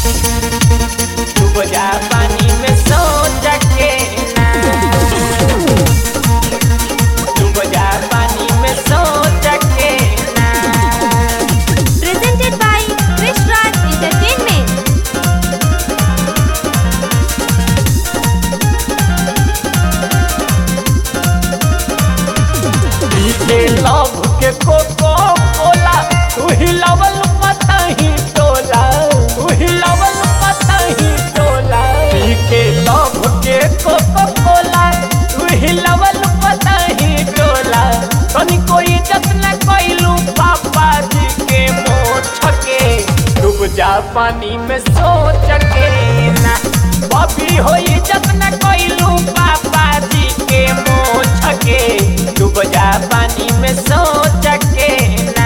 डूब जा पानी में सोच के ना डूब जा पानी में सोच के ना Presented by Krish Raj Entertainment. पीछे लव के कोको कोला तू ही लवल पता ही टोला तू ही लवल पता ही टोला पीछे लव के कोको कोला तू ही लवल पता ही टोला तनी कोई जतन कोइलू पापा जी के मोछ के डूब जा पानी में सोच के ना बबी होई जतन कोइलू पापा जी के मोछ के डूब जा पानी में सोच के ना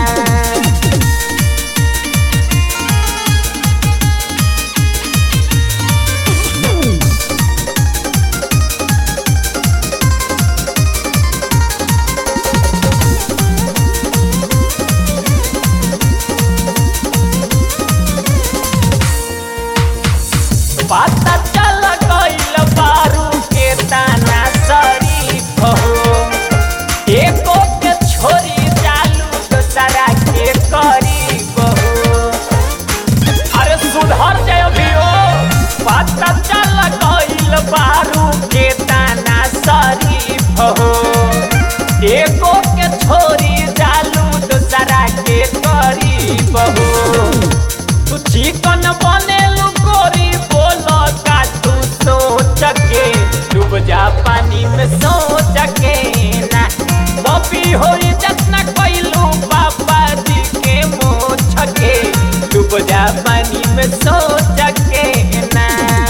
पता चल गइल बारू के ताना शरीफ हो एको के छोरी चालू दोसरा के करीब हो अरे सुधर जाय अभियो पता चल गइल बारू के ताना शरीफ हो एको के छोरी चालू दोसरा के करीब हो तू चिकन बनेलू गोरी बोलो का तू सोच के डूब जा पानी में सोच के ना बबी होई जतना कइलू पापा जी के मोछ के डूब जा पानी में सोच के ना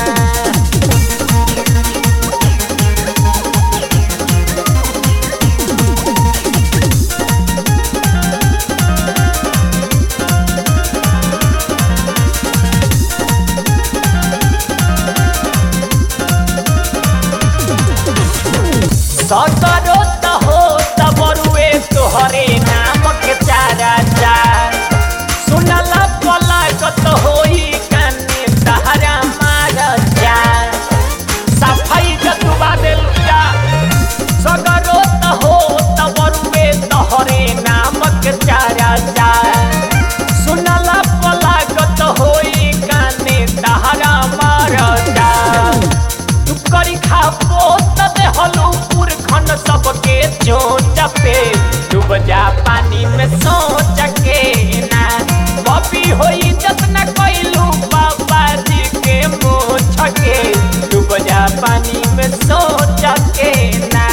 सकरो त हो त बरुए तोहरे नाम के चारा चार सुनला पलागत होई काने तहरा मार चार सफाई जतुबा देल जा सकरो त हो त बरुए तोहरे नाम के चारा चार सुनला पलागत होई काने तहरा मार चार तू करी खापो तबे हलू पुरखन सबके चोट पे डूब जा पानी में सोच के ना बबी होई जतना कइलू बाबा जी के मोछ के डूब जा पानी में सोच के ना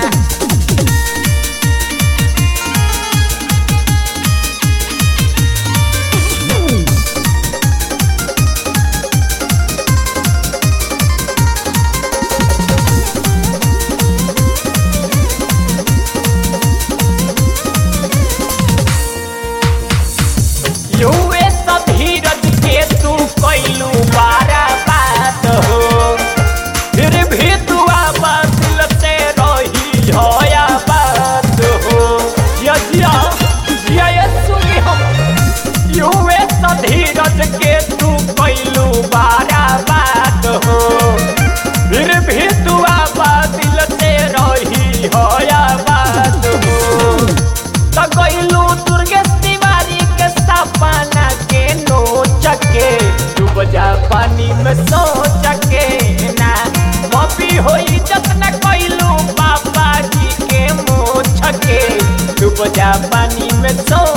युवे सब धीरज के तू कैलू बारा बात हो फिर भी तू दिल से रही होया बात हो जिया जिया जिया ये सुनी हम युवे सब धीरज के तू कैलू बारा बात हो फिर भी तू दिल से रही होया बात हो त गइलू दुर्गेश तिवारी के सपना के नोच के डूब जा पानी में सोच के ना मपी होई जतना कइलू पापा जी के मोछ के डूब जा पानी में सोच